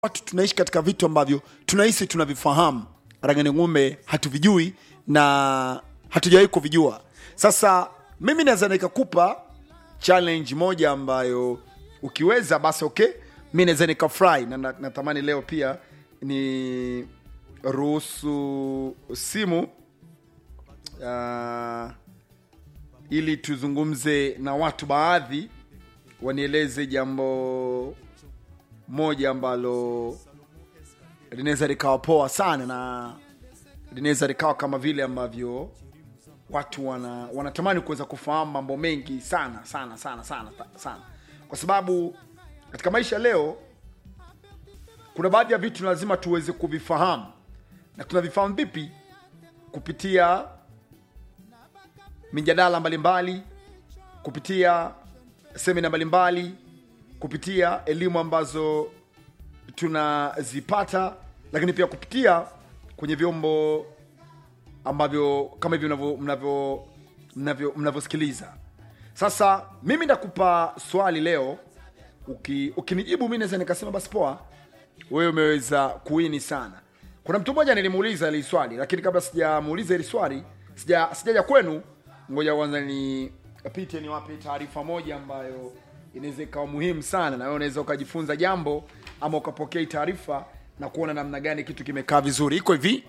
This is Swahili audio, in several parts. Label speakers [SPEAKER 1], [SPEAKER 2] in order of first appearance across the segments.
[SPEAKER 1] watu tunaishi katika vitu ambavyo tunahisi tunavifahamu rangani ng'ombe hatuvijui na hatujawahi kuvijua sasa mimi naweza nikakupa challenge moja ambayo ukiweza basi okay mi naweza nikafurahi na na- natamani leo pia ni ruhusu simu uh, ili tuzungumze na watu baadhi wanieleze jambo moja ambalo linaweza likawa poa sana na linaweza likawa kama vile ambavyo watu wana, wanatamani kuweza kufahamu mambo mengi sana sana sana sana sana kwa sababu katika maisha leo kuna baadhi ya vitu lazima tuweze kuvifahamu na tunavifahamu vipi kupitia mijadala mbalimbali kupitia semina mbalimbali kupitia elimu ambazo tunazipata lakini pia kupitia kwenye vyombo ambavyo kama hivyo mnavyo- mnavyo- mnavyo- mnavyosikiliza sasa mimi nakupa swali leo Uki- ukinijibu mi naweza nikasema basi poa wewe umeweza kuini sana kuna mtu mmoja nilimuuliza hili swali lakini kabla sijamuuliza hili swali sija- sijaja kwenu ngoja kwanza nipite niwape taarifa moja ambayo inaweza ikawa muhimu sana na wewe unaweza ukajifunza jambo ama ukapokea hii taarifa na kuona namna gani kitu kimekaa vizuri iko hivi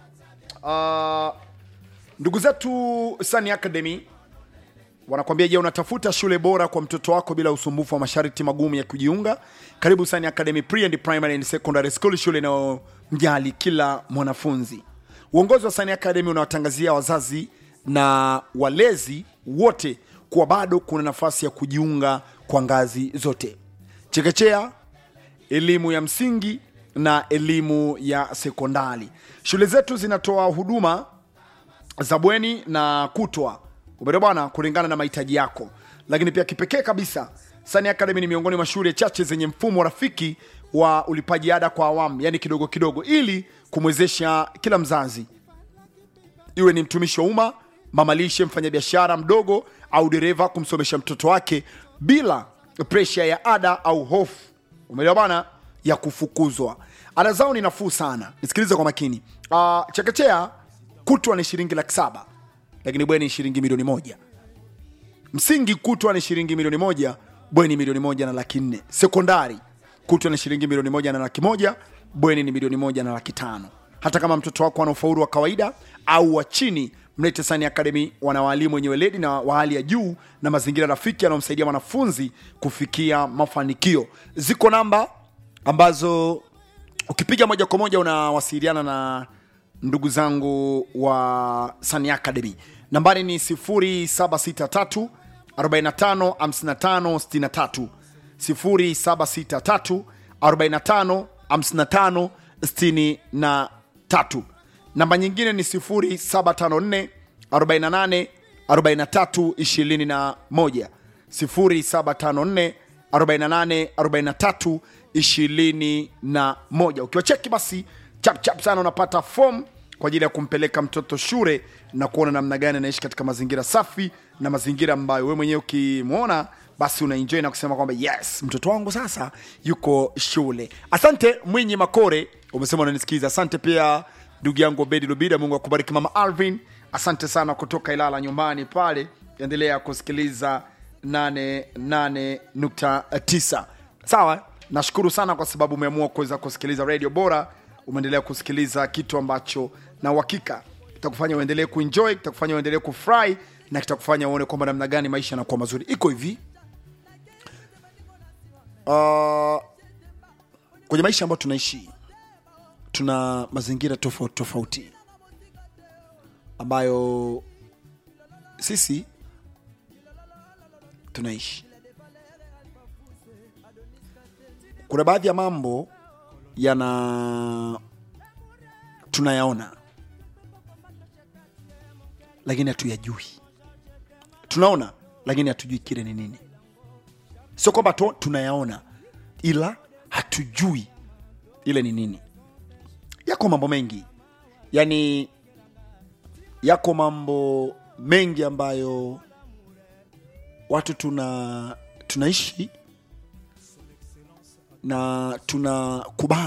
[SPEAKER 1] uh, ndugu zetu Sun Academy wanakwambia je unatafuta shule bora kwa mtoto wako bila usumbufu wa masharti magumu ya kujiunga karibu Sun Academy Pre and Primary and Secondary School shule inayomjali kila mwanafunzi uongozi wa Sun Academy unawatangazia wazazi na walezi wote kuwa bado kuna nafasi ya kujiunga kwa ngazi zote chekechea elimu ya msingi na elimu ya sekondari shule zetu zinatoa huduma za bweni na kutwa umeelewa bwana kulingana na mahitaji yako lakini pia kipekee kabisa Sani Academy ni miongoni mwa shule chache zenye mfumo rafiki wa ulipaji ada kwa awamu yani kidogo kidogo ili kumwezesha kila mzazi iwe ni mtumishi wa umma mamalishe mfanyabiashara mdogo au dereva kumsomesha mtoto wake bila presha ya ada au hofu umeelewa bana ya kufukuzwa ada zao ni nafuu sana nisikilize kwa makini uh, chekechea kutwa ni shilingi laki saba lakini bweni ni shilingi milioni moja msingi kutwa ni shilingi milioni moja bweni milioni moja na laki nne sekondari kutwa ni shilingi milioni moja na laki moja bweni ni milioni moja na laki tano hata kama mtoto wako ana ufaulu wa kawaida au wa chini mlete Sani Academy wana waalimu wenye weledi na wa hali ya juu na mazingira rafiki yanayomsaidia mwanafunzi kufikia mafanikio ziko namba ambazo ukipiga moja kwa moja unawasiliana na ndugu zangu wa Sani Academy. Nambari ni 0763 45 55 63 0763 45 55 63. Namba nyingine ni 0754 48 43 21 0754 48 43 21 ukiwacheki basi chap chap sana unapata form kwa ajili ya kumpeleka mtoto shule na kuona namna gani anaishi katika mazingira safi na mazingira ambayo wewe mwenyewe ukimwona basi unaenjoy na kusema kwamba yes mtoto wangu sasa yuko shule asante mwinyi makore umesema unanisikiza asante pia ndugu yangu obedi lubida mungu akubariki mama alvin asante sana kutoka ilala nyumbani pale endelea kusikiliza 88.9 sawa nashukuru sana kwa sababu umeamua kuweza kusikiliza radio bora umeendelea kusikiliza kitu ambacho na uhakika kitakufanya uendelee kuenjoy kitakufanya uendelee kufurahi na kitakufanya uone kwamba namna gani maisha yanakuwa mazuri iko hivi uh, kwenye maisha ambayo tunaishi tuna mazingira tofauti tofauti ambayo sisi tunaishi kuna baadhi ya mambo yana tunayaona lakini hatuyajui tunaona lakini hatujui kile ni nini sio kwamba tu- tunayaona ila hatujui ile ni nini yako mambo mengi yani yako mambo mengi ambayo watu tuna tunaishi
[SPEAKER 2] na tunakubali